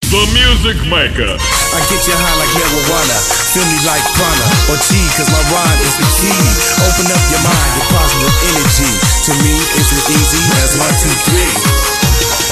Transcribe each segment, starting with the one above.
The Music Maker. I get you high like marijuana, feel me like prana or G, cause my rhyme is the key. Open up your mind with positive energy. To me, it's as easy as one, two, three.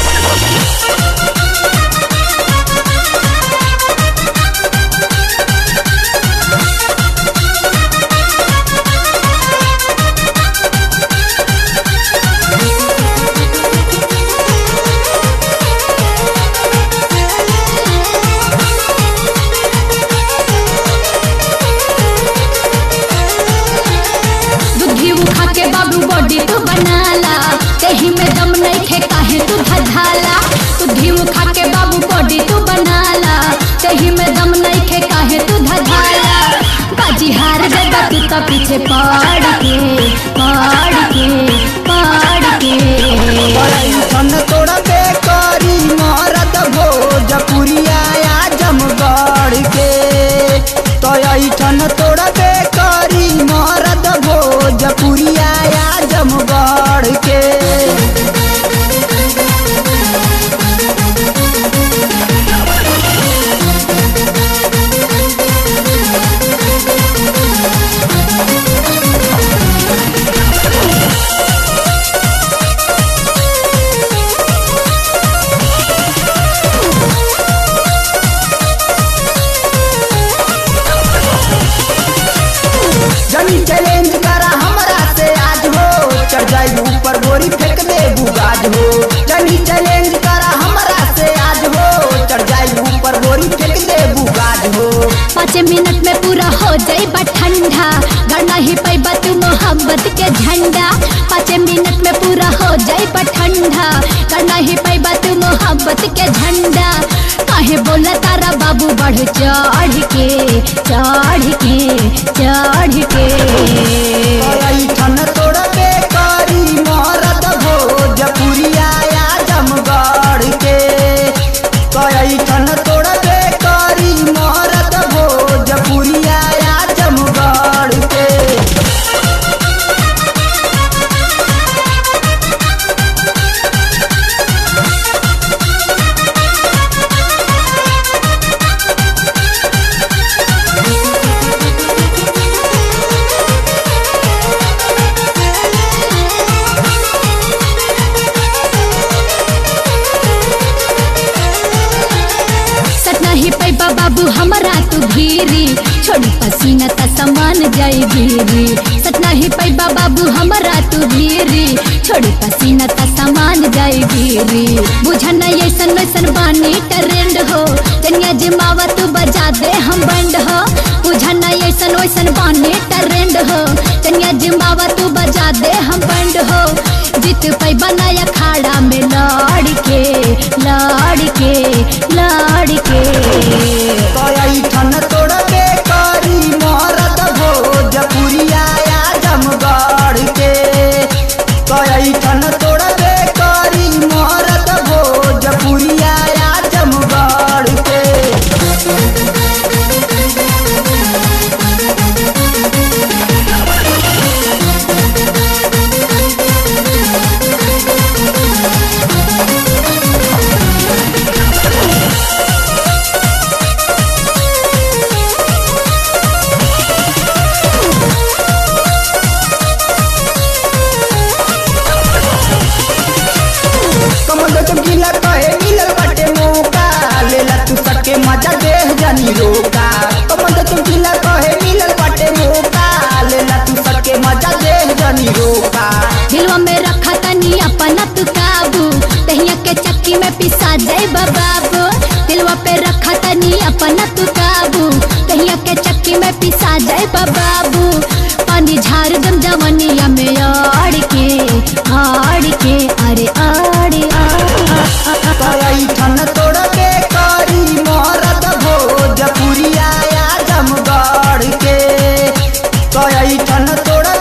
दूधी उठा के बाबू body तू बनाला कहीं में दम नहीं थे काहे तू धधाला दूधी उठा के बाबू बॉडी तू बनाला कहीं में दम नहीं थे काहे तू धधाला बाजी हार देगा तू तो पीछे पड़ के पड़ के पड़ के सन तोड़ा बेकारी मारत भोजपुरिया आजमगढ़ के तो ऐठन तोड़ा बेकारी मारत भोजपुरिया आजमगढ़ के जनी चैलेंज करा हमरा से आज हो चढ़ जाई ऊपर बोरी फेंक दे बुगाज हो जनी चैलेंज करा हमरा से आज हो चढ़ जाई ऊपर बोरी फेंक दे बुगाज हो पाँच मिनट में पूरा हो जाई बा ठंडा गड़ना ही पैबा तू मोहब्बत के झंडा पाँच मिनट में पूरा हो जाई बा ठंडा गड़ना ही पैबा तू मोहब्बत के झंडा काहे बोला तारा बाबू बढ़ चढ़ के चढ़ के चढ़ के ऐठन तोड़ बेकारी मारत भोजपुरिया आजमगढ़ के ऐठन तोड़ बेकारी मारत भोजपुरिया आजमगढ़ के सटना ही पैबा बाबू हमारा तू घीरी छोड़ी पसीना त समान जाई गिरी सटना ही पैबा बाबू हमारा तू घीरी छोड़ी पसीना त समान जाई गिरी बुझन ऐसन वैसन बानी ट्रेंड हो तनिया जिमावा तू बजा दे हम बंड हो बुझन ऐसन वैसन बानी ट्रेंड हो तनिया जिमावा तू बजा दे हम बंड हो जीत पैबा नया खाड़ा में लड़ के लड़ के लड़ के ऐठन तोड़ बेकारी मारत भोजपुरिया आजमगढ़ के ऐठन तोड़ बेकारी मारत भोजपुरिया आजमगढ़ के कमल चमकीला कहे मिलल बाटे मौका लेला तू सके मजा दे जानी रोका कमल चमकीला कहे मिलल बाटे मौका लेला तू सके मजा दे जानी रोका दिलवा में रखा तनी अपना तू काबू तहिया के चक्की में पिसा जाए बाबू दिलवा पे रखा तनी अपना तू काबू तहिया के चक्की में पिसा जाए बाबू पानी झाड़ दम जवनिया में आड़ के आड़ के अरे आड़ ऐठन तोड़ बेकारी मारत भोजपुरिया आजमगढ़ के ऐठन तोड़